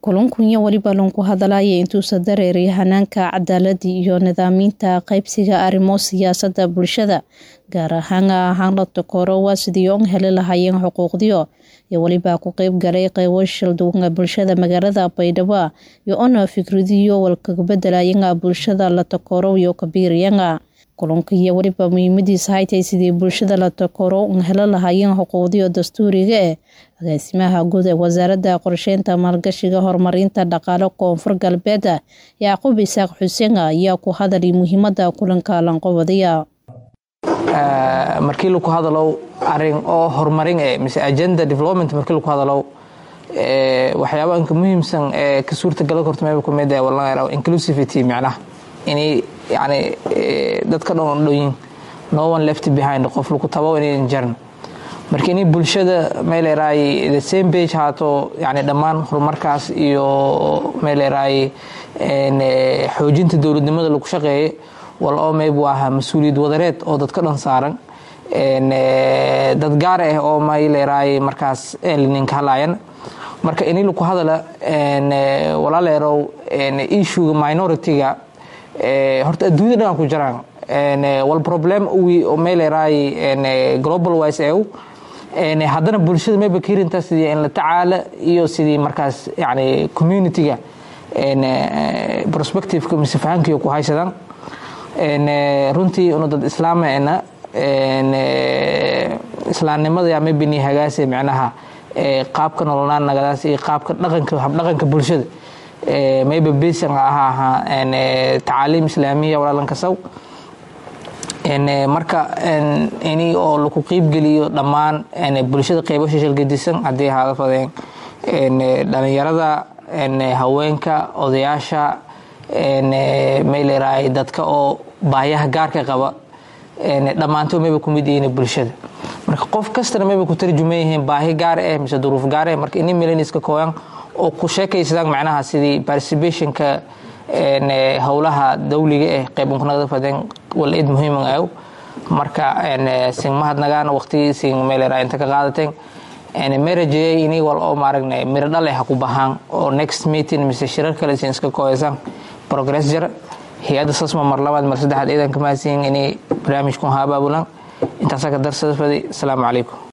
kulankunya weliba lanku hadalaya intuusa dareeray hanaanka cadaalada iyo nidaaminta qaybsiga arrimo siyaasada bulshada gaar ahaan ahaan la takoro waa sidii on heli lahaayeen xuquuqdiyo iyo weliba ku qeyb galay qeybo shilduunga bulshada magaalada baydhabo iyo ona fikradiyo walkaga bedelayenga bulshada la takoro iyo kabiiriyanga kulanka iyo weliba muhiimadiisa haytay sidii bulshada la takoro un helo lahaayeen xuquuqdiyo dastuuriga eh agaasimaha guud ee wasaaradda qorsheynta maalgashiga horumarinta dhaqaale koonfur galbeed yacquub isaaq xuseen ayaa ku hadalay muhiimada kulanka lanqobadiya markii laku hadalow arin oo horumarin e mise agenda development markii laku hadalow waxyaaba inka muhiimsan ee ka suurtagala korta meel kumid inclusivity micnaha inay yani dadka dhan dhoyin no one left behind qof laku tabo inayn jaran marka inay bulshada meeleraay the same page haato yani dhammaan horumarkaas iyo meeleraay xoojinta dowladnimada lagu shaqeeye wal oo mayb u ahaa mas-uuliyad wadareed oo dadka dhan saaran dad gaar ah oo mayleeraay markaas ninka hadlayan marka ini laku hadala walaaleerow issuega minority-ga horta adduunyada dhan ku jiraan wal problem uwi oo meeleraay global wise ew haddana bulshada mayba ka hirintaa sidii in la tacaala iyo sidii markaas yani community-ga prospectiveka mise fahankiiyo ku haysadaan runtii una dad islaamena islaamnimada yaa maybini hagaase micnaha qaabka nolonaan nagadaas iyo qaabka dhaqanka habdhaqanka bulshada mayba besan aha ahaa tacaaliim islaamiya walaalankasaw marka ini oo laku qiibgeliyo dhammaan bulshada qeybo shishilgadisan haddii ahaada fadeen dhalinyarada haweenka odayaasha mayleeraay dadka oo baayaha gaarka qaba dhammaanto mayba kumid yihiin bulshada marka qof kastana mayba ku tarjuman yihiin baahi gaar eh mise duruuf gaar eh marka ini milaniska kooyan oo ku sheekaysadaan macnaha sidii participationka howlaha dawliga eh qeybankunagada fadeen wal id muhiiman aw marka sing mahadnagaan waqtigii sing meelera inta ka qaadateen marajeyay ini wal oo maaragna miro dhale ha ku bahaan oo next meeting mise shirar kale sin iska kooyasaan progress jara hay-adda sasma mar labaad mar saddexaad ciidanka mahadsiin inay barnaamijkun ha abaabulaan intaasaa ka darsada fadi asalaamu calaykum